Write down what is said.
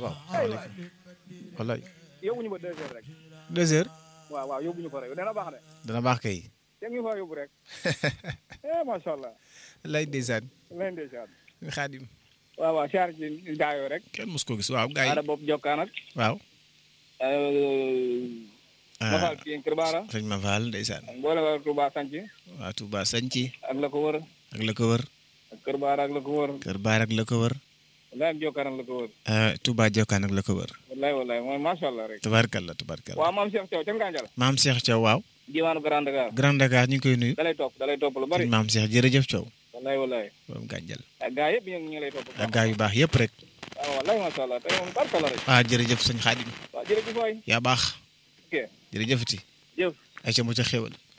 waaw waaleykum wallaay yóbbu ñu ba deux heures rek deux heures waaw waaw yóbbu ñu ko rek dana baax de dana baax kay te ñu fa yóbbu rek eh macha allah lay ndeysaan leen ndeysaan xaadim waaw waaw siyaar ci daayoo rek kenn mos ko gis waaw gars aada yi bopp jokkaan ak waaw mafal kii Kër Baara sëñ ma faal ndeysaan ak mboole waa Touba Sanc waa Touba Sanci ak la ko wër ak la ko wër ak Kër Baara ak la ko wër Kër Baar ak la ko wër wallaay ak jokkaan ak la ko wër ah, Touba Jokkaan ak la ko wër wallaay wallaay mooy macha allah rek tabarkalla tabarkalla waaw maam Cheikh Thiaw ca Nganjal maam Cheikh Thiaw waaw diwaanu Grand Dakar Grand Dakar ñu ngi koy nuyu dalay topp dalay topp lu bari sëñ maam Cheikh jërëjëf Thiaw wallaay wallaay borom gànjal ak gaa yëpp ñu ngi lay topp ak gaa yu baax yëpp rek waaw wallaay macha allah tey moom barka la rek ah jërëjëf sëñ Xaadim waaw jërëjëf waay yaa baax ok jërëjëfati jëf ay ca mu ca xéwal